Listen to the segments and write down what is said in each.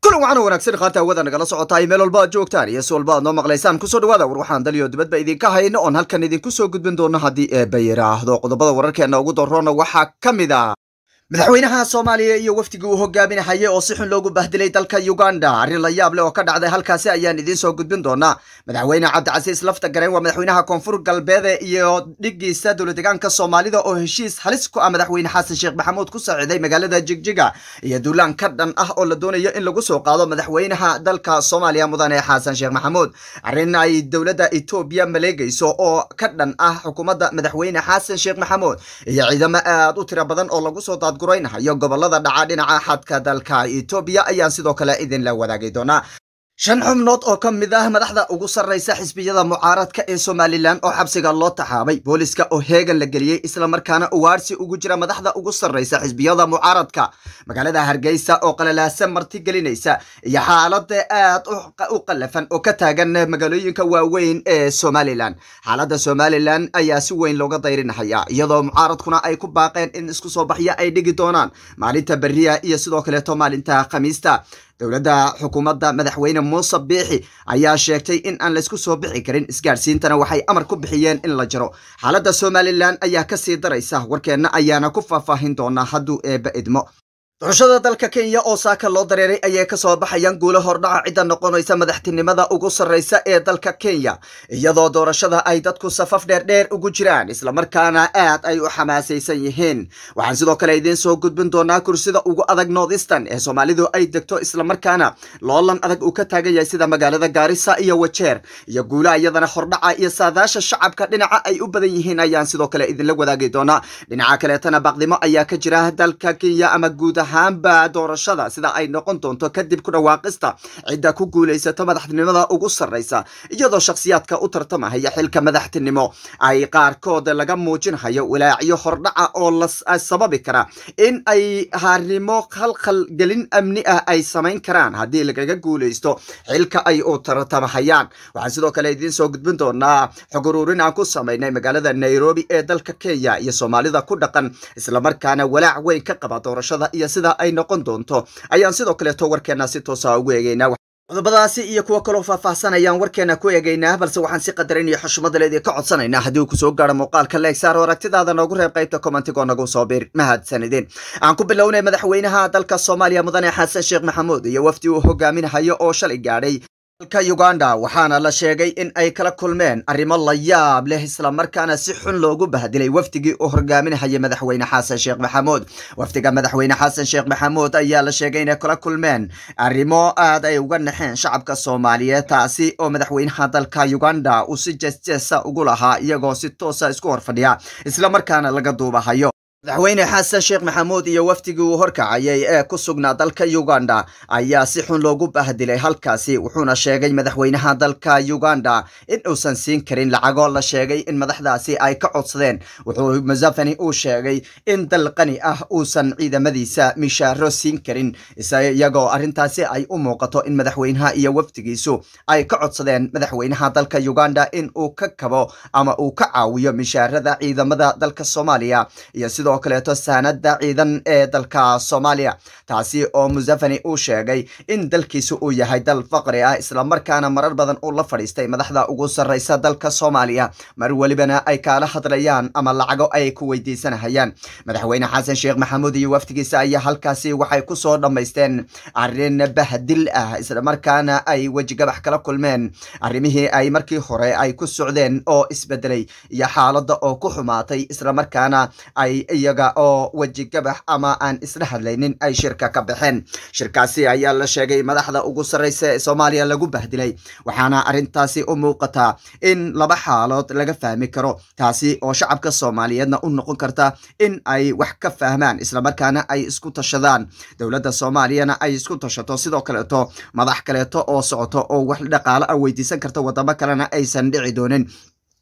kulan waxaana wanaagsan qaarta hawada nagala socotaay meel walba aad joogtaan iyo si walba aad noo maqlaysaan kusoo dhawaada war waxaan daliyo dibadba idinka hayno oon halkan idinku soo gudbin doono haddii eebba yiraahdo qodobada wararkeena ugu daroona waxaa ka mid a madaxweynaha soomaaliya iyo wafdigii uu hogaaminahayay oo si xun loogu bahdilay dalka uganda arrin la yaab leh oo ka dhacday halkaasi ayaan idiin soo gudbin doonaa madaxweyne cabdicasiis lafta gareen waa madaxweynaha koonfur galbeede iyo dhigiisa dowladegaanka soomaalida oo heshiis halis ku ah madaxweyne xasan sheekh maxamuud ku saaciiday magaalada jigjiga iyo duulaan ka dhan ah oo la doonayo in lagu soo qaado madaxweynaha dalka soomaaliya mudane xasan sheekh maxamuud arrin ay dowladda etoobiya maleegayso oo ka dhan ah xukuumadda madaxweyne xasan sheekh maxamuud iyo ciidamo aad u tiro badan oo lagu soo daad guraynahayo gobolada dhaca dhinaca xadka dalka etoobiya ayaan sidoo kale idinla wadaagi doonaa shan xubnood oo ka mid ah madaxda ugu sarraysa xisbiyada mucaaradka ee somalilan oo xabsiga loo taxaabay booliska oo heegan la geliyey islamarkaana uwaarsi ugu jira madaxda ugu sarraysa xisbiyada mucaaradka magaalada hargeysa oo qalalaasa marti gelinaysa iyo xaalada aad u qalafan oo ka taagan magaalooyinka waaweyn ee somalilan xaaladda somalilan ayaa si weyn looga dayrinahaya iyadoo mucaaradkuna ay ku baaqeen in isku soo baxyo ay dhigi doonaan maalinta beriya iyo sidoo kaleeto maalinta khamiista dowladda xukuumadda madaxweyne muuse biixi ayaa sheegtay in aan laysku soo bixi karin isgaadhsiintana waxay amar ku bixiyeen in la jaro xaaladda somalilan ayaa kasii daraysa warkeenna ayaana ku faahfaahin doonaa hadduu eebba idmo doorashada dalka kenya oo saaka loo dareeray ayay kasoo baxayaan guulo hordhaca cidda noqonaysa madaxtinimada ugu sarraysa ee dalka kenya iyadoo doorashada ay dadku safaf dheerdheer ugu jiraan islamarkaana aad ay u xamaasaysan yihiin waxaan sidoo kale idiin soo gudbin doonaa kursida ugu adag northeastern ee soomaalidu ay degto islamarkaana loolan adag uu ka taagan yahay sida magaalada gaarisa iyo wajeer iyo guulaha iyadana hordhaca iyo saadaasha shacabka dhinaca ay u badan yihiin ayaan sidoo kale idinla wadaagi doonaa dhinaca kaleetana baqdimo ayaa ka jira dalka kenya ama guud ahaanba doorashada sida ay noqon doonto kadib ku dhawaaqista cidda ku guulaysato madaxtinimada ugu sarraysa iyadoo shakhsiyaadka u tartamahaya xilka madaxtinimo ay qaarkood laga muujinhayo walaacyo hordhaca oo la sababi kara in ay harimo khalkhal gelin amni ah ay samayn karaan haddii lagaga guulaysto xilka ay u tartamahayaan waxaan sidoo kale idiin soo gudbin doonaa xog uruurin aan ku samaynay magaalada nairobi ee dalka kenya iyo soomaalida ku dhaqan islamarkaana walaac weyn ka qaba doorashada iyo sida ay noqon doonto ayaan sidoo kaleeto warkeena si toosa ugu eegeynaa qodobadaasi iyo kuwo kaloo faahfaahsan ayaan warkeena ku eegaynaa balse waxaan si qadarin iyo xushmada leedii ka codsanaynaa haddii uu kusoo gaaro muuqaalka leegsaar oo aragtidaada noogu reeb qaybta commentigoo nagu soo bir mahadsanideen aan ku bilownay madaxweynaha dalka soomaaliya mudane xasan sheekh maxamuud iyo wafdi uu hogaaminahayo oo shalay gaadhay dalka uganda waxaana la sheegay in ay kala kulmeen arrimo la yaab leh islamarkaana si xun loogu bahdilay wafdigii uu hogaaminahayay madaxweyne xasan sheekh maxamuud wafdiga madaxweyne xasan sheekh maxamuud ayaa la sheegay inay kala kulmeen arrimo aad ay uga naxeen shacabka soomaaliyeed taasi oo madaxweynaha dalka uganda uu si jeesjeesa ugu lahaa iyagoo si toosa isku horfadhiya islamarkaana laga duubahayo madaxweyne xasan sheekh maxamuud iyo wafdigii uu horkacayay ee ku sugnaa dalka uganda ayaa si xun loogu bahdilay halkaasi wuxuuna sheegay madaxweynaha dalka uganda in uusan siin karin lacagoo la sheegay in madaxdaasi ay ka codsadeen wuxuu musafani uu sheegay in dal qani ah uusan ciidamadiisa mishaaro siin karin iyagoo arrintaasi ay u muuqato in madaxweynaha iyo wafdigiisu ay ka codsadeen madaxweynaha dalka uganda in uu ka kabo ama uu ka caawiyo mishaarada ciidamada dalka soomaaliya iyo sidoo sidoo kaleeto saanada ciidan ee dalka soomaaliya taasi oo musafani uu sheegay in dalkiisu uu yahay dal faqri ah islamarkaana marar badan uu la fadhiistay madaxda ugu sarraysa dalka soomaaliya mar welibana ay kaala hadlayaan ama lacago ay ku weydiisanahayaan madaxweyne xasan sheekh maxamuud iyo wafdigiisa ayaa halkaasi waxay kusoo dhammaysteen arrin bahdil ah islamarkaana ay wejigabax kala kulmeen arrimihii ay markii hore ay ku socdeen oo isbedelay iyo xaaladda oo ku xumaatay islamarkaana ay iyaga oo wejigabax ama aan isla hadlaynin ay shirka ka baxeen shirkaasi ayaa la sheegay madaxda ugu sarraysa ee soomaaliya lagu bahdilay waxaana arrintaasi u muuqataa in laba xaalood laga fahmi karo taasi oo shacabka soomaaliyeedna u noqon karta in ay wax ka fahmaan islamarkaana ay isku tashadaan dowladda soomaaliyana ay isku tashato sidoo kaleeto madax kaleeto oo socoto oo wax dhaqaalo ah weydiisan karta wadamo kalena aysan dhici doonin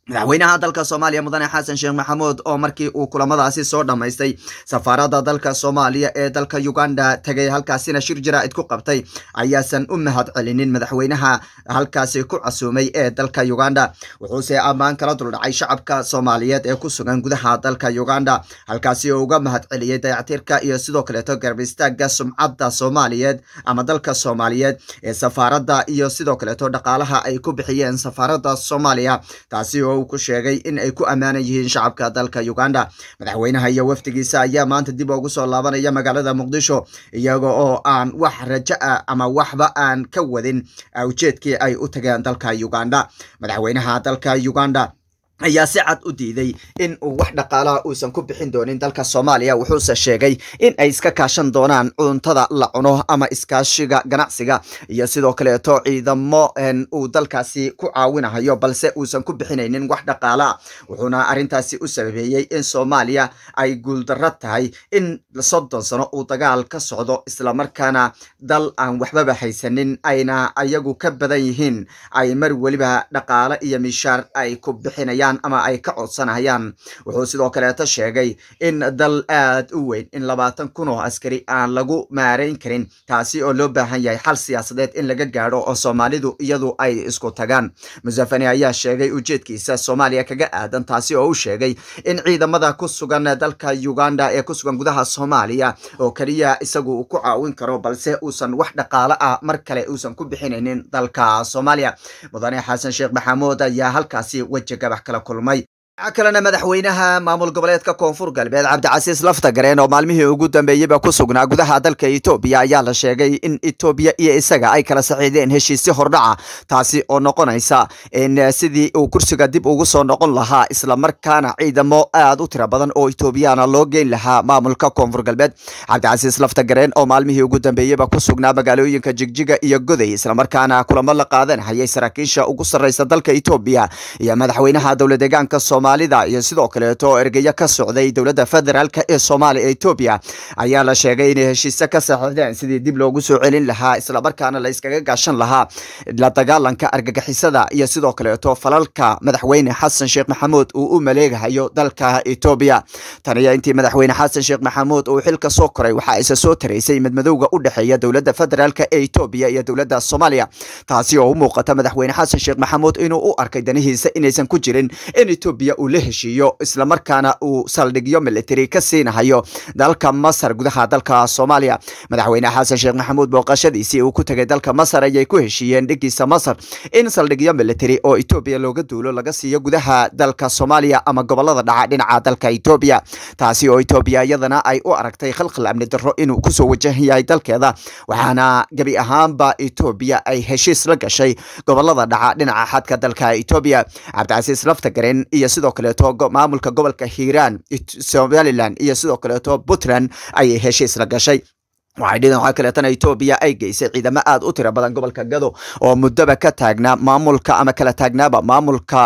madaxweynaha dalka soomaaliya mudane xasan sheekh maxamuud oo markii uu kulamadaasi soo dhammaystay safaaradda dalka soomaaliya ee dalka uganda tegay halkaasina shir jaraa'id ku qabtay ayaasan u mahad celinin madaxweynaha halkaasi ku casuumay ee dalka uganda wuxuuse ammaan kala duldhacay shacabka soomaaliyeed ee ku sugan gudaha dalka uganda halkaasi oo uga mahad celiyey dayactirka iyo sidoo kaleeto garab istaagga sumcadda soomaaliyeed ama dalka soomaaliyeed ee safaaradda iyo sidoo kaleeto dhaqaalaha ay ku bixiyeen safaaradda soomaaliya taasi oo uu ku sheegay in ay ku ammaanan yihiin shacabka dalka uganda madaxweynaha iyo wafdigiisa ayaa maanta dib ugu soo laabanaya magaalada muqdisho iyaga oo aan wax rajo ah ama waxba aan ka wadin ujeedkii ay u tageen dalka uganda madaxweynaha dalka uganda ayaa si cad u diiday in uu wax dhaqaalaha uusan ku bixin doonin dalka soomaaliya wuxuuse sheegay in ay iska kaashan doonaan cuntada la cuno ama iskaashiga ganacsiga iyo sidoo kaleeto ciidamo uu dalkaasi ku caawinahayo balse uusan ku bixinaynin wax dhaqaala wuxuuna arrintaasi u sababeeyey in soomaaliya ay guuldarro tahay in soddon sano uu dagaal ka socdo islamarkaana dal aan waxbaba haysanin ayna ayagu ka badan yihiin ay mar weliba dhaqaale iyo mishaar ay ku bixinayaan ama ay ka codsanayaan wuxuu sidoo kaleeto sheegay in dal aad u weyn in labaatan kun oo askari aan lagu maarayn karin taasi oo loo baahan yahay xal siyaasadeed in laga gaadho oo soomaalidu iyadu ay isku tagaan musafani ayaa sheegay ujeedkiisa soomaaliya kaga aadan taasi oo u sheegay in ciidamada ku sugan dalka uganda ee ku sugan gudaha soomaaliya oo keliya isagu uu ku caawin karo balse uusan wax dhaqaale ah mar kale uusan ku bixinaynin dalka soomaaliya mudane xasan sheekh maxamuud ayaa halkaasi weji gabax kala kulmay waxaa kalena madaxweynaha maamul goboleedka koonfur galbeed cabdicasiis laftagareen oo maalmihii ugu dambeeyeyba ku sugnaa gudaha dalka etoobiya ayaa la sheegay in etoobiya iyo isaga ay kala saxiideen heshiisyo hordhaca taasi oo noqonaysa in sidii uu kursiga dib ugu soo noqon lahaa islamarkaana ciidamo aad u tira badan oo etoobiyana loo geyn lahaa maamulka koonfur galbeed cabdicasiis laftagareen oo maalmihii ugu dambeeyeyba ku sugnaa magaalooyinka jigjiga iyo goday islamarkaana kulamo la qaadanhayay saraakiisha ugu sarreysa dalka etoobiya iyo madaxweynaha dowla deegaanka soomaalida iyo sidoo kaleeto ergeyo ka socday dowladda federaalk ee soomaaliya ee etoobiya ayaa la sheegay inay heshiise ka saxiixdeen sidii dib loogu soo celin lahaa islamarkaana la iskaga gaashan lahaa la dagaalanka argagixisada iyo sidoo kaleeto falalka madaxweyne xasan sheekh maxamuud uu u maleegahayo dalka etoobiya taniyo intii madaxweyne xasan sheekh maxamuud uu xilka soo koray waxaa isa soo taraysay madmadowga u dhexeeya dowladda federaalk ee etoobiya iyo dowladda soomaaliya taasi oo u muuqata madaxweyne xasan sheekh maxamuud inuu u arkay danihiisa inaysan ku jirin in etoobiya uu la heshiiyo islamarkaana uu saldhigyo military ka siinahayo dalka masar gudaha dalka soomaaliya madaxweyne xasan sheekh maxamuud booqashadiisii uu ku tegay dalka masar ayay ku heshiiyeen dhigiisa masar in saldhigyo military oo etoobiya looga duulo laga siiyo gudaha dalka soomaaliya ama gobolada dhaca dhinaca dalka etoobiya taasi oo etoobiya iyadana ay u aragtay khalkhal amni darro inuu kusoo wajahan yahay dalkeeda waxaana gebi ahaanba etoobiya ay heshiis la gashay gobolada dhaca dhinaca xadka dalka etoobiya cabdicasiis laftagaren iyo sidoo kaleeto maamulka gobolka hiiraan somalilan iyo sidoo kaleeto puntland ayay heshiis la gashay waxay dhideen waxaa kaleetana etoobiya ay geysay ciidamo aad u tiro badan gobolka gado oo muddaba ka taagnaa maamulka ama kala taagnaaba maamulka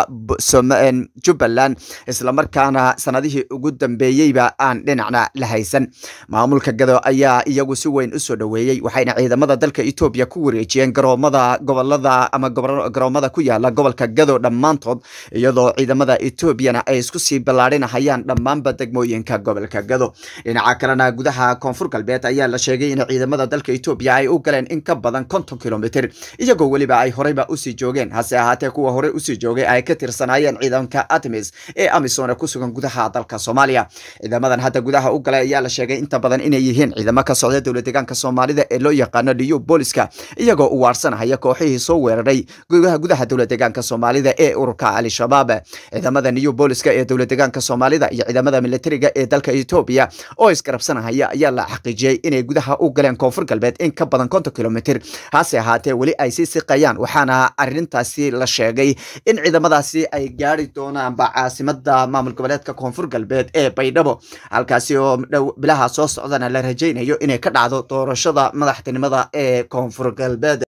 jubbaland islamarkaana sanadihii ugu dambeeyeyba aan dhinacna la haysan maamulka gado ayaa iyagu si weyn usoo dhoweeyey waxayna ciidamada dalka etoobiya ku wareejiyeen garoomada gobolada ama garoomada ku yaala gobolka gado dhammaantood iyadoo ciidamada etoobiyana ay isku sii ballaadhinahayaan dhammaanba degmooyinka gobolka gado dhinaca kalena gudaha koonfur galbeed ayaa la sheegay in ciidamada dalka etoobiya ay u galeen in ka badan konton kilomitr iyagoo weliba ay horeyba usii joogeen hase ahaatee kuwa horey usii joogay ay ka tirsanaayeen ciidanka atmis ee amisom ku sugan gudaha dalka soomaaliya ciidamadan hadda gudaha u galay ayaa la sheegay inta badan inay yihiin ciidamo ka socda dowla deegaanka soomaalida ee loo yaqaano liyu booliska iyagoo u waarsanahaya kooxihii soo weeraray gudaha gudaha dowla deegaanka soomaalida ee ururka al-shabaab ciidamada new booliska ee dowla deegaanka soomaalida iyo ciidamada militariga ee dalka etoobiya oo isgarabsanahaya ayaa la xaqiijiyey inay gudaha u galeen koonfur galbeed in ka badan konton kilomitr hase ahaatee weli ay sii siqayaan waxaana arintaasi la sheegay in ciidamadaasi ay gaari doonaanba caasimada maamul goboleedka koonfur galbeed ee baydhabo halkaasi oo bilaha soo socdana la rajaynayo inay ka dhacdo doorashada madaxtinimada ee koonfur galbeed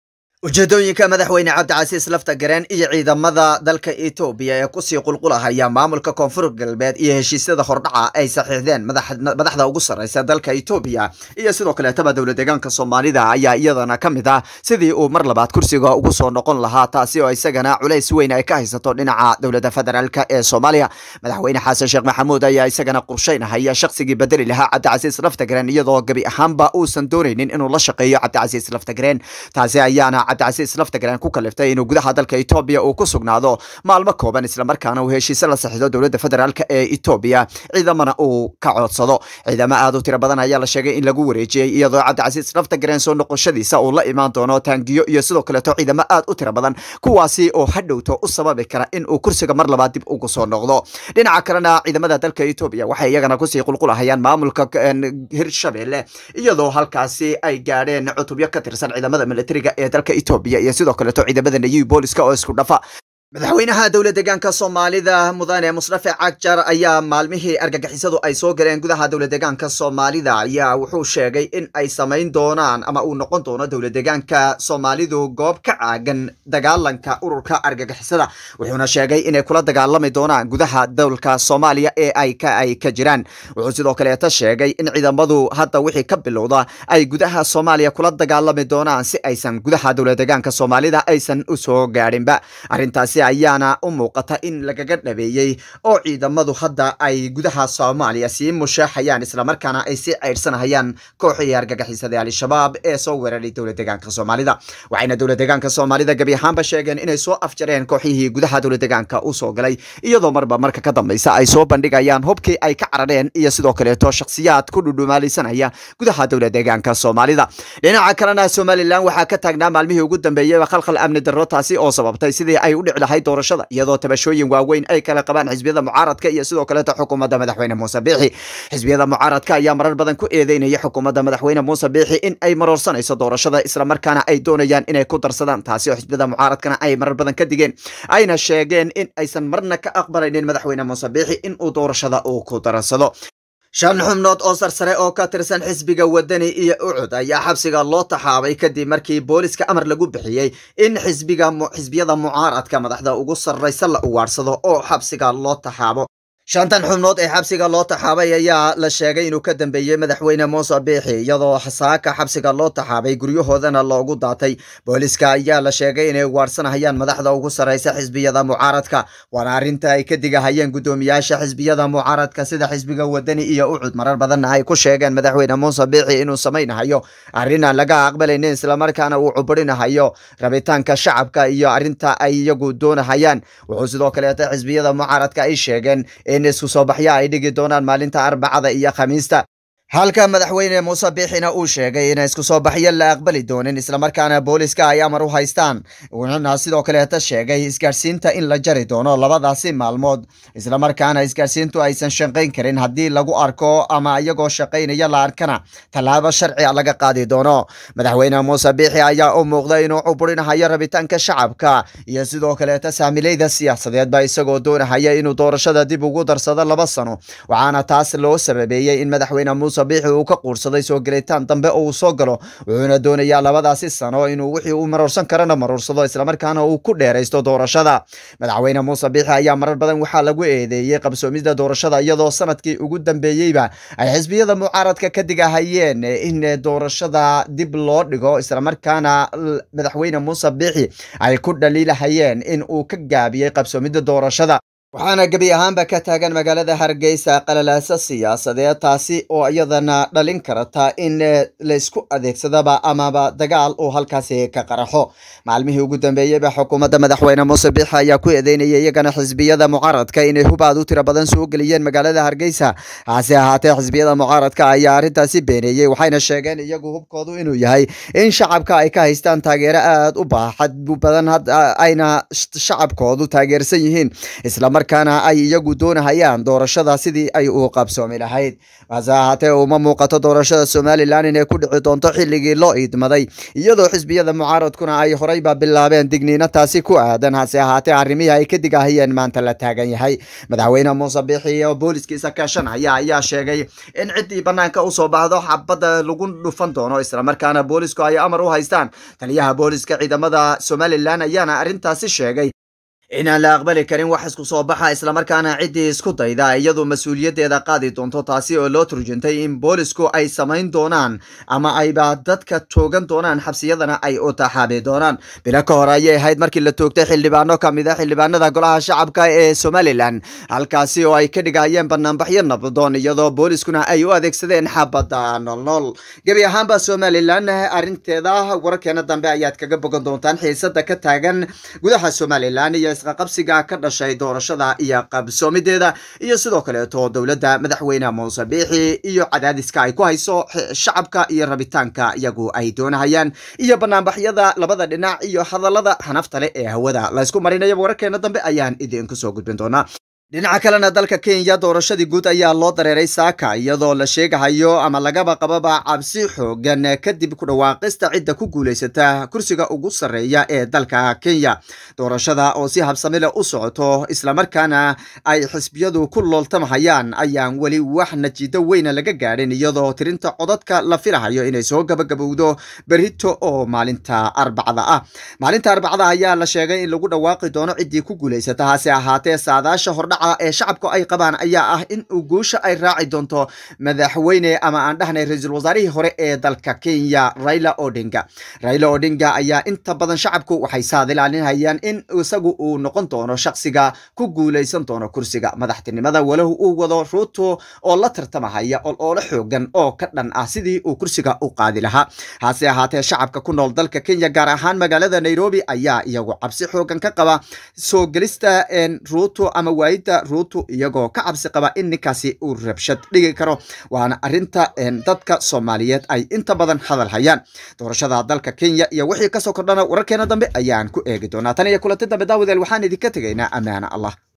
ujeedooyinka madaxweyne cabdicasiis lafta gareen iyo ciidamada dalka etoobiya ee kusii qulqulahaya maamulka koonfur galbeed iyo heshiisyada hordhaca ay saxiixdeen madaxda ugu sarreysa dalka etoobiya iyo sidoo kaleetaba dowla deegaanka soomaalida ayaa iyadana ka mid ah sidii uu mar labaad kursiga ugu soo noqon lahaa taasi oo isagana culays weyn ay ka haysato dhinaca dowladda federaalk ee soomaaliya madaxweyne xasan sheekh maxamuud ayaa isagana qorsheynahaya shaqsigii bedeli lahaa cabdicasiis lafta gareen iyadoo gebi ahaanba uusan doonaynin inuu la shaqeeyo cabdicasiis lafta gareen taasi ayaana cabdicasiis laftagareen ku kaliftay inuu gudaha dalka etoobiya uu ku sugnaado maalmo kooban islamarkaana uu heshiise la saxiixdo dowladda federaalk ee etoobiya ciidamana uu ka codsado ciidamo aad u tiro badan ayaa la sheegay in lagu wareejiyey iyadoo cabdicasiis laftagareen soo noqoshadiisa uu la imaan doono taangiyo iyo sidoo kaleeto ciidamo aad u tiro badan kuwaasi oo hadhowto u sababi kara in uu kursiga mar labaad dib ugu soo noqdo dhinaca kalena ciidamada dalka etoobiya waxay iyagana kusii qulqulahayaan maamulka hirshabelle iyadoo halkaasi ay gaadheen cutubyo ka tirsan ciidamada militariga ee dalka etoobiya iyo sidoo kaleeto ciidamada nayibi booliska oo isku dhafa madaxweynaha dowla deegaanka soomaalida mudane musrafe cagjar ayaa maalmihii argagixisadu ay soo galeen gudaha dowla deegaanka soomaalida ayaa wuxuu sheegay in ay samayn doonaan ama uu noqon doono dowla deegaanka soomaalidu goob ka caagan dagaalanka ururka argagixisada wuxuuna sheegay inay kula dagaalami doonaan gudaha dowlka soomaaliya ee ay ka ay ka jiraan wuxuu sidoo kaleeta sheegay in ciidamadu hadda wixii ka bilowda ay gudaha soomaaliya kula dagaalami doonaan si aysan gudaha dowla deegaanka soomaalida aysan u soo gaadhinba arrintaasi ayaana u muuqata in lagaga dhabeeyey oo ciidamadu hadda ay gudaha soomaaliya sii mushaaxayaan islamarkaana ay sii ceydhsanahayaan kooxii argagixisada al-shabaab ee soo weeraray dowla deegaanka soomaalida waxayna dowla deegaanka soomaalida gebi ahaanba sheegeen inay soo afjareen kooxihii gudaha dowla deegaanka u soo galay iyadoo marba marka ka dambeysa ay soo bandhigayaan hubkii ay ka carareen iyo sidoo kaleeto shakhsiyaad ku dhudhumaalaysanaya gudaha dowla deegaanka soomaalida dhinaca kalena somalilan waxaa ka taagnaa maalmihii ugu dambeeyeyba khalkhal amni darro taasi oo sababtay sidii ay u dhici lahayd doorashada iyadoo tabashooyin waaweyn ay kala qabaan xisbiyada mucaaradka iyo sidoo kaleeto xukuumadda madaxweyne muuse biixi xisbiyada mucaaradka ayaa marar badan ku eedeynaya xukuumadda madaxweyne muuse biixi in ay maroorsanayso doorashada islamarkaana ay doonayaan inay ku darsadaan taasi oo xisbiyada mucaaradkana ay marar badan ka digeen ayna sheegeen in aysan marna ka aqbalaynin madaxweyne muuse biixi in uu doorashada uu ku darsado shan xubnood oo sarsare oo ka tirsan xisbiga wadani iyo ucud ayaa xabsiga loo taxaabay kadib markii booliska amar lagu bixiyey in xisbiga xisbiyada mucaaradka madaxda ugu sarraysa la ugaadhsado oo xabsiga loo taxaabo shantan xubnood ee xabsiga loo taxaabay ayaa la sheegay inuu ka dambeeyey madaxweyne muuse biixi iyadoo saaka xabsiga loo taxaabay guryahoodana loogu daatay booliska ayaa la sheegay inay ugaadhsanahayaan madaxda ugu sarraysa xisbiyada mucaaradka waana arrinta ay ka digahayeen guddoomiyaasha xisbiyada mucaaradka sida xisbiga wadani iyo ucud marar badanna ay ku sheegeen madaxweyne muuse biixi inuu samaynahayo arrin aan laga aqbalaynin islamarkaana uu cubirinahayo rabitaanka shacabka iyo arrinta ay iyagu doonahayaan wuxuu sidoo kaleeta xisbiyada mucaaradka ay sheegeen in isku soo baxya ay dhigi doonaan maalinta arbacada iyo khamiista halka madaxweyne muuse biixina uu sheegay ina isku soo baxyo la aqbali doonin islamarkaana booliska ay amar u haystaan wuxuuna sidoo kaleeta sheegay isgaadhsiinta in la jari doono labadaasi maalmood islamarkaana isgaadhsiintu aysan shaqayn karin haddii lagu arko ama iyagoo shaqaynaya la arkana tallaabo sharci laga qaadi doono madaxweyne muuse biixi ayaa u muuqda inuu cuburinahayo rabitaanka shacabka iyo sidoo kaleeta saamilayda siyaasadeedba isagoo doonahaya inuu doorashada dib ugu darsado laba sano waxaana taas loo sababeeyey in madaxweyne muuse biixi uu ka quursaday soo gelitaan dambe oo uu soo galo wuxuuna doonayaa labadaasi sano inuu wixii uu maroorsan karana maroorsado islamarkaana uu ku dheeraysto doorashada madaxweyne muuse biixi ayaa marar badan waxaa lagu eedeeyey qabsoomida doorashada iyadoo sanadkii ugu dambeeyeyba ay xisbiyada mucaaradka ka digahayeen in doorashada dib loo dhigo islamarkaana madaxweyne muuse biixi ay ku dhaliilahayeen in uu ka gaabiyey qabsoomida doorashada waxaana gebi ahaanba ka taagan magaalada hargeysa qalalaasa siyaasadeed taasi oo iyadana dhalin karata in laysku adeegsadaba amaba dagaal uu halkaasi ka qaraxo maalmihii ugu dambeeyeyba xukuumadda madaxweyne muuse biixi ayaa ku eedeynaya iyagana xisbiyada mucaaradka inay hubaad u tiro badan soo geliyeen magaalada hargeysa hase ahaatee xisbiyada mucaaradka ayaa arrintaasi beeneeyey waxayna sheegeen iyagu hubkoodu inuu yahay in shacabka ay ka haystaan taageero aad u baaxad badan ayna shacabkoodu taageersan yihiin islamar islamarkaana ay iyagu doonahayaan doorashada sidii ay u qabsoomi lahayd hase ahaatee uma muuqato doorashada somalilan inay ku dhici doonto xilligii loo iidmaday iyadoo xisbiyada mucaaradkuna ay horeyba bilaabeen digniino taasi ku aadan hase ahaatee arrimihii ay ka digahayeen maanta la taagan yahay madaxweyne muuse biixi oo booliskiisa kaashanaya ayaa sheegay in ciddii banaanka usoo baxdo xabadda lagu dhufan doono islamarkaana boolisku ay amar u haystaan taliyaha booliska ciidamada somalilan ayaana arrintaasi sheegay inaan la aqbali karin wax isku soo baxa islamarkaana ciddii isku dayda iyadu mas-uuliyaddeeda qaadi doonto taasi oo loo turjuntay in boolisku ay samayn doonaan ama ayba dadka toogan doonaan xabsiyadana ay u taxaabi doonaan bilo ka hor ayay ahayd markii la toogtay xildhibaano ka mid a xildhibaanada golaha shacabka ee somalilan halkaasi oo ay ka dhigayeen banaanbaxyo nabdoon iyadoo booliskuna ay u adeegsadeen xabadda noolnool gebi ahaanba somalilan arrinteeda wararkeena dambe ayaad kaga bogan doontaan xiisada ka taagan gudaha somalilan iyo isqaqabsiga ka dhashay doorashada iyo qabsoomideeda iyo sidoo kaleeto dowladda madaxweyne muuse biixi iyo cadaadiska ay ku hayso shacabka iyo rabitaanka iyagu ay doonahayaan iyo banaanbaxyada labada dhinac iyo hadallada xanafta leh ee hawada laysku marinaya wararkeena dambe ayaan idinku soo gudbin doonaa dhinaca kalena dalka kenya doorashadii guud ayaa loo dareeray saaka iyadoo la sheegahayo ama lagaba qababa cabsi xoogan kadib ku dhawaaqista cidda ku guulaysata kursiga ugu sarreeya ee dalka kenya doorashada oo si habsami leh u socoto islamarkaana ay xisbiyadu ku looltamahayaan ayaan weli wax najido weyna laga gaadhin iyadoo tirinta codadka la filahayo inay soo gabagabowdo berito oo maalinta arbacda ah maalinta arbacda ayaa la sheegay in lagu dhawaaqi doono ciddii ku guulaysata hase ahaatee saadaasha hordhac ee shacabku ay qabaan ayaa ah in uu guusha ay raaci doonto madaxweyne ama aan dhahnay ra-iisul wasaarihii hore ee dalka kenya raila odinga raila odinga ayaa inta badan shacabku waxay saadilaalinhayaan in isagu uu noqon doono shaksiga ku guulaysan doono kursiga madaxtinimada walahu uu wado ruuto oo la tartamahaya oloola xoogan oo ka dhan ah sidii uu kursiga u qaadi lahaa hase ahaatee shacabka ku nool dalka kenya gaar ahaan magaalada nairobi ayaa iyagu cabsi xoogan ka qaba soo gelista ruuto ama waayida ruuto iyagoo ka cabsi qaba in ninkaasi uu rabshad dhigi karo waana arinta dadka soomaaliyeed ay inta badan hadal hayaan doorashada dalka kenya iyo wixii kasoo kordhana wararkeena dambe ayaan ku eegi doonaa tan iyo kulanti dambe daawadeel waxaan idinka tegaynaa ammaana allah